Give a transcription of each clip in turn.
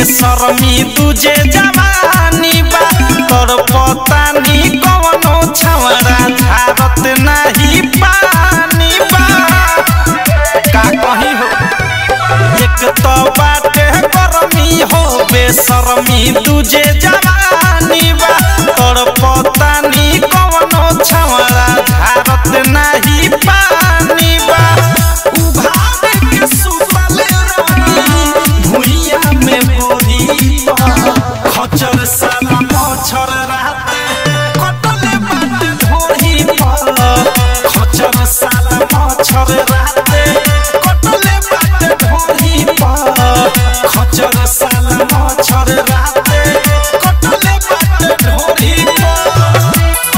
बेसरमी तुझे जवानी बा तोर पतानी कवनो छवरा झारत नाही पानी बा का कही हो एक तो बाटे गरमी हो बेसरमी तुझे जवानी बा तोर पतानी कवनो छवरा झारत नाही पानी बा उभार के सुतल रही भुइया में बोरी खचर साला मच्छर राते कटले बाटे ढोरी पर खचर साला मच्छर राते कटले बाटे ढोरी पर खचर साला मच्छर राते कटले बाटे ढोरी पर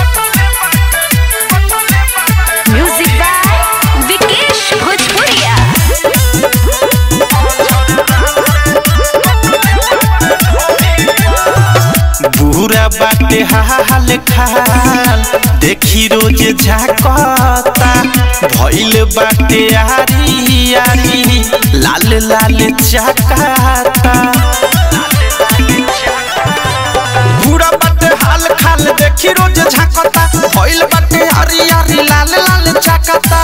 म्यूजिक बाय विकेश भोजपुरिया बुरा बाटे हाल खाल देखी रोज झाकता भइल बाटे आरी आरी लाल लाल चाकाता बुरा बाटे हाल खाल देखी रोज झाकता भइल बाटे आरी आरी लाल लाल चाकाता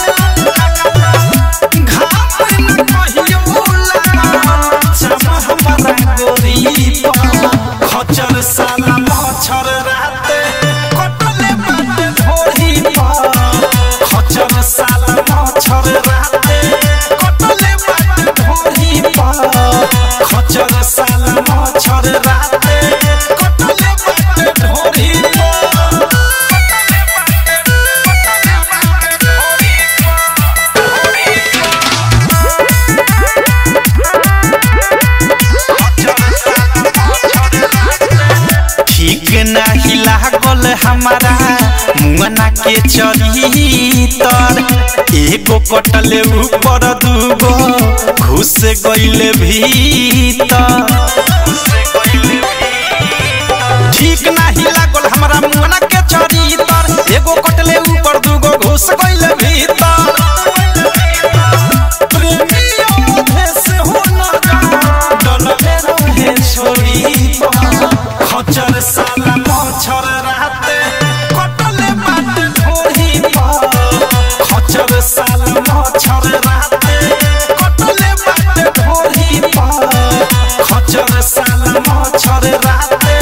घाम न कहियो लागा, चमा हमरा गोरी पर। खचर साला मच्छर राते कटले बाटे ढोरी पर खचर साला मच्छर राते कटले बाटे ढोरी पर खचर साला मच्छर राते कटले बाटे ढोरी पर ठीक नाही लागल हमारा मुअना के चरितर एगो कटले ऊपर दूगो घुस गइले भीतर ठीक नाही लागल हमरा मुअना के चरितर एगो कटले ऊपर दूगो घुस गइले भीतर प्रेमियों भेष हो न डलले रहे छोरी पर। खचर साला मच्छर राते कटले बाटे ढोरी पर खचर साला मच्छर राते कटले बाटे ढोरी पर खचर साला मच्छर राते